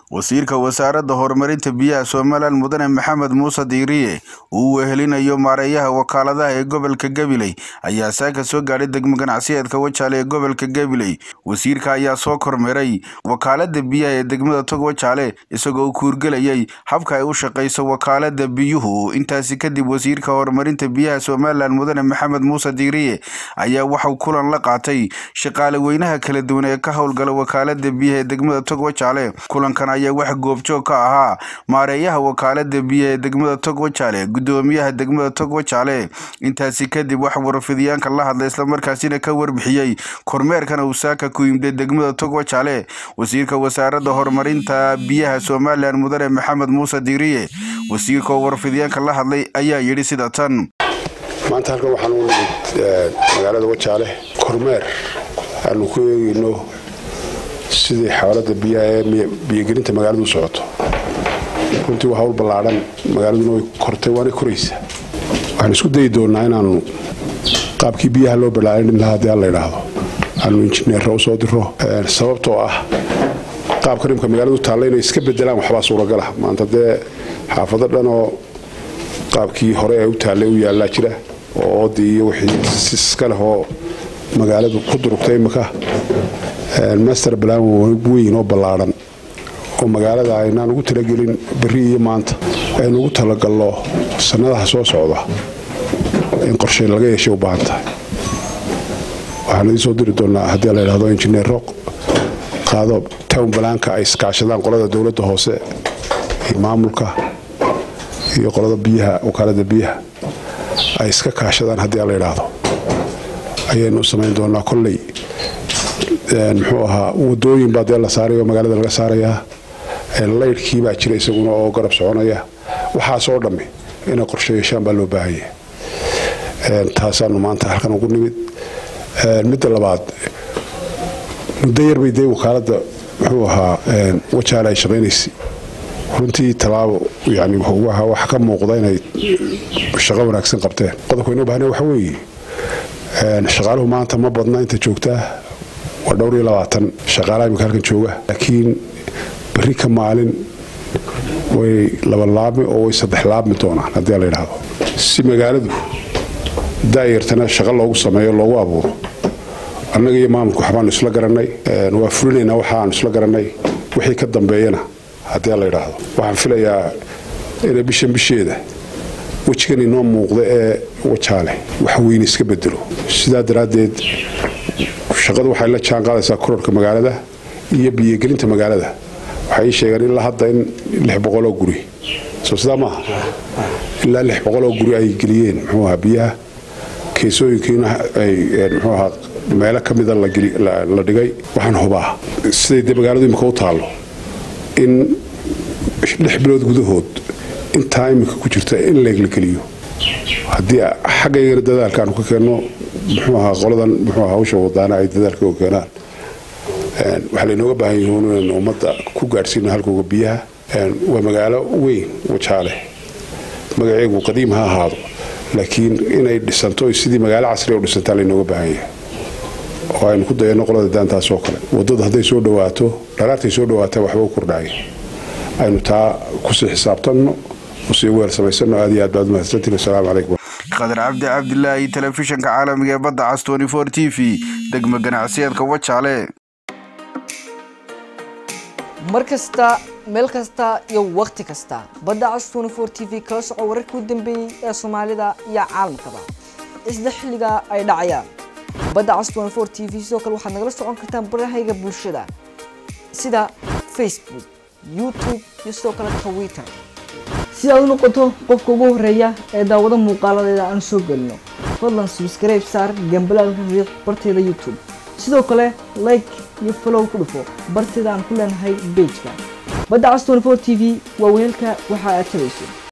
wasiirka wasaaradda horumarinta biyaha somalilan mudane maxamed muuse diiriye uu wehelinayo maareeyaha wakaaladaha ee gobolka gabiley ayaa saaka soo gaadhay degmo ganacsiyeedka wajaale ee gobolka gabiley wasiirka ayaa soo kormeeray wakaalada biyaha ee degmada tog wajaale isagoo u kuurgelayay habka ay u shaqayso wakaalada biyuhu intaasi kadib wasiirka horumarinta biyaha somalilan mudane maxamed muuse diiriye ayaa waxauu kulan la qaatay shaqaale weynaha kala duwan ee ka howlgala wakaalada biyaha ee degmada tog wajaale kulankan ayaa wax goobjoog ka ahaa maareeyaha wakaalada biyaha ee degmada tog wajaale gudoomiyaha degmada tog wajaale intaasi kadib wax warfidiyaanka la hadlay islamarkaasina ka warbixiyey kormeerkana uu saaka ku yimday degmada tog wajaale wasiirka wasaaradda horumarinta biyaha somalilan mudane maxamed muuse diiriye wasiirka oo warfidiyaanka la hadlay ayaa yidhi sida tan maanta halkan waxaan u nimid magaalada wajaale kormeer aanu ku eegeyno sidii xawaalada biyaha ee biyogelinta magaaladu u socoto runtii waa hawl ballaadhan magaaladuna way kortay waana koraysa waxaan isku dayi doonaa inaanu qaabkii biyaha loo balaarin lahaa haddii alla idhaahdo aanu injineerra u soo diro sababtoo ah qaabka nimka magaaladu taalla inay iska bedelaan waxbaa suuragala maanta dee xaafado dhanoo qaabkii hore ee u taallay u yaallaa jira oo oodii iyo wixii iska leh oo magaaladu ku durugtay imika master plan weyn oo ballaadhan oo magaalada aynaan ugu talagelin beri iyo maanta aynu ugu talagalno sannadaha soo socda in qorshe laga yeeshay u baahan tahay waxaan idiin soo diri doonaa haddii la idhahdo injineero qaado town balaanka ay iskaashadaan qolada dowladda hoose iyo maamulka iyo qolada biyaha wakaalada biyaha ay iska kaashadaan haddii la idhaahdo ayaynu samayn doonaa kolley muxuu ahaa wadooyin baa dee la saaraya oo magaalada laga saarayaa laydhkii baa jira isaguna oo garab soconaya waxaasoo dhammi inay qorshe yeeshaan baa loo baahanya taasaanu maanta halkan ugu nimid midda labaad muddo yarbay dee wakaalada muxuu ahaa wajaale ay shaqaynaysay runtii tallaabo yani wax ka muuqda inay shaqo wanaagsan qabteen qodobka inoo baahna waxa weeye shaqaaluhu maanta ma badna inta joogtaa waa dhowr iyo labaatan shaqaalaha imika halkan jooga laakiin berri ka maalin way laba laabmi oo way saddex laabmi doonaan haddii la yidhaahdo si magaaladu daayartana shaqo loogu sameeyo loogu abuuro annaga iyo maamulku waxbaanu isla garanay waa fulinaynaa waxaanu isla garanay wixii ka dambeeyana haddii la yidhaahdo waxaan filayaa inay bishan bisheeda wejigan inoo muuqda ee wajaale wax weyne iska bedelo sidaa daraaddeed shaqadu waxay la jaan qaadaysaa kororka magaalada iyo biyogelinta magaalada waxay ii sheegeen ilaa hadda in lix boqoloo guri soo sidaa maaha ilaa lix boqoloo guri ay geliyeen muxuu ahaa biyaha keesooyinkiina ay muxuu ahaa meelo ka mida la dhigay waxaan hubaa siday dee magaaladu imika u taallo in lix bilood gudahood intaa iminka ku jirta in leeglageliyo haddii xaggaygana dadaalka aanu ka keenno muxuu ahaa qoladan muxuu ahaa hawsha wadaana ay dadaalka u keenaan waxaa laynooga baahan yihiin inaynu ummadda ku gaadhsiino halkooga biyaha waa magaalo weyn wajaale magaceegu qadiim ha ahaado laakiin inay dhisanto sidii magaalo casriga u dhisantaa laynooga baahan yahay oo aynu ku dayanno qolada daantaas oo kale waddada hadday soo dhawaato dharaartay soo dhawaataa waxba u kordhaya aynu taa kusii xisaabtanno usii weer samaysano aad iyo aad baad umahadsantiin wasalaamu calaykum qadar cabdi cabdilaahi telefishanka caalamiga ee badda cas t v degmo ganacsiyeedka wajaale mar kasta meel kasta iyo wakhti kasta badda cas t v kala soco wararkii u dambeeyey ee soomaalida iyo caalamkaba isla xilliga ay dhacayaan badda cas t v sidoo kale waxaad nagala socon kartaan barahayga bulshada sida facebook youtube iyo sidoo kale twitter si aad u noqoto qofka ugu horeeya ee daawado muuqaaladeeda aan soo gelino fadlan subscribe saar gambalaalka riiq barteeda youtube sidoo kale like iyo follow ku dhufo barteeda aan ku leenahay bejka badda cas t v waa weelka waxa aad tabayso